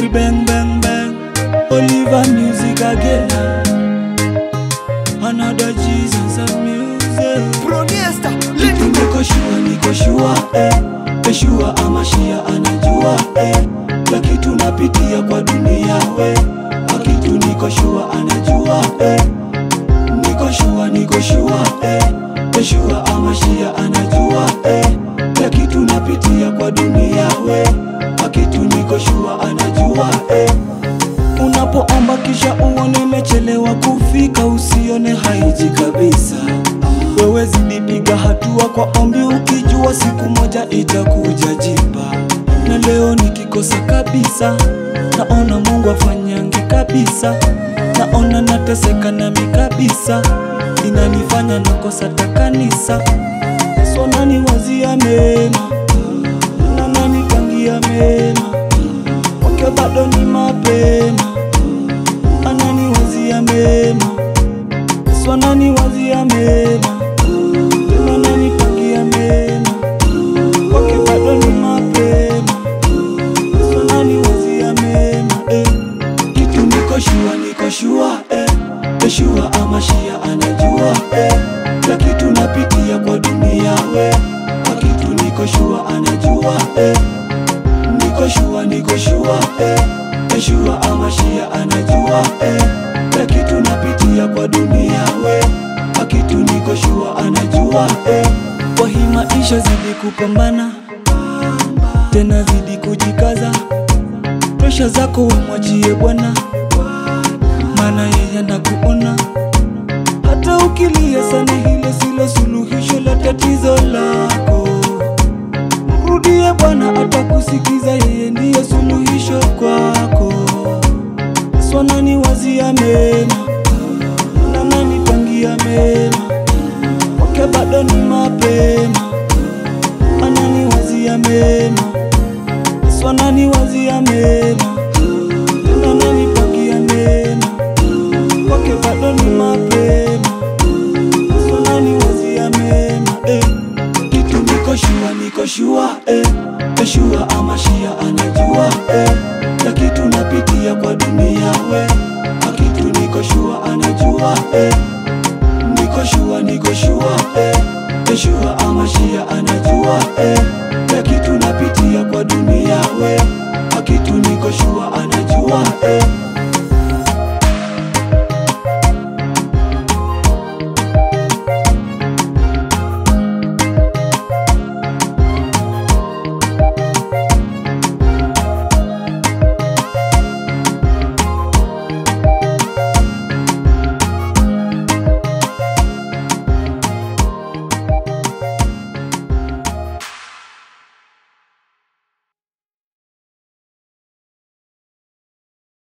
bang bang bang. Oliver music again. Another Jesus and music. Proniesta, Kitu niko shua, niko shua eh. Yeshua ama Shia anajua eh. La kitu napitia kwa dunia we. Akitu niko shua anajua eh. Niko shua, niko shua eh. Yeshua ama Shia anajua eh. La kitu napitia kwa dunia we. Akitu niko shua anajua eh. Unapoomba kisha uone imechelewa kufika, usione haiji kabisa. Wewe zidi piga hatua kwa ombi, ukijua siku moja itakuja jiba. Na leo nikikosa kabisa, naona Mungu afanyange kabisa, naona nateseka nami kabisa, inanifanya nakosa takanisa. So nani wazia mema na nani pangia mema, wake bado ni mapema, anani wazia mema so nani wazia mema tena nani pangia mema wake bado ni mapema so nani wazia mema eh. kitu niko shua niko shua eh. Yeshua ama Shia anajua eh. la kitu napitia kwa dunia we kwa kitu niko shua anajua eh. niko shua niko shua eh. Yeshua ama Shia anajua eh. la kitu napitia kwa dunia we kwa kitu niko shua anajua eh. kwa hii maisha zidi kupambana tena zidi kujikaza presha zako wamwachie Bwana maana yeye anakuona hata ukilia sana, hilo silo suluhisho la tatizo lako. Mrudie Bwana, atakusikiza, yeye ndiye suluhisho kwako. So nani wazia mema na nani pangia mema, wake bado ni mapema, anani wazia mema, so nani wazia mema na nani pangia mema kwake bado ni mapema, so nani wazia mema eh. Kitu niko shua, niko shua eh. Yeshua ama Shia anajua eh. La kitu napitia kwa dunia we, akitu niko shua anajua eh. Niko shua, niko shua eh. Yeshua ama Shia anajua eh. La kitu napitia kwa dunia we, akitu niko shua anajua eh.